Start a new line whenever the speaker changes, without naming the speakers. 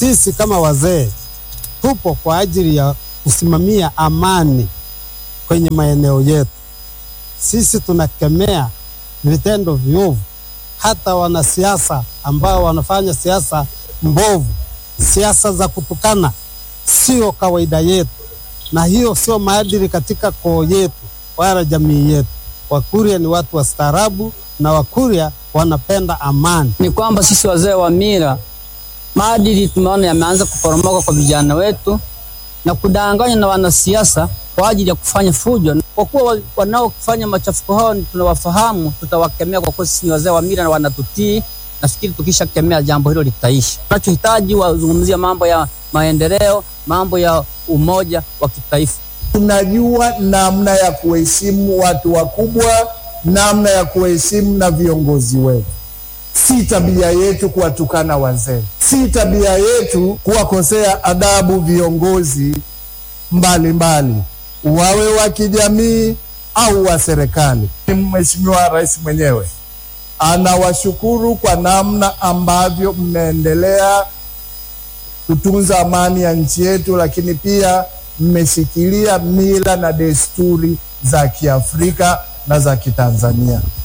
sisi kama wazee tupo kwa ajili ya kusimamia amani kwenye maeneo yetu. Sisi tunakemea vitendo viovu, hata wanasiasa ambao wanafanya siasa mbovu, siasa za kutukana, sio kawaida yetu, na hiyo sio maadili katika koo yetu wala jamii yetu. Wakurya ni watu wastaarabu na Wakurya wanapenda amani.
Ni kwamba sisi wazee wa mila, maadili tumeona yameanza kuporomoka kwa vijana wetu na kudanganywa na wanasiasa kwa ajili ya kufanya fujo. Kwa kuwa wanaofanya machafuko hao tunawafahamu, tutawakemea kwa kuwa sisi ni wazee wa mila na wanatutii. Nafikiri tukishakemea jambo hilo litaisha. Tunachohitaji wazungumzia mambo ya maendeleo, mambo ya umoja wa kitaifa.
Tunajua namna ya kuheshimu watu wakubwa, namna ya kuheshimu na viongozi wetu. Si tabia yetu kuwatukana wazee, si tabia yetu kuwakosea adabu viongozi mbalimbali, wawe wa kijamii au wa serikali. Mheshimiwa Rais mwenyewe anawashukuru kwa namna ambavyo mmeendelea kutunza amani ya nchi yetu, lakini pia mmeshikilia mila na desturi za Kiafrika na za Kitanzania.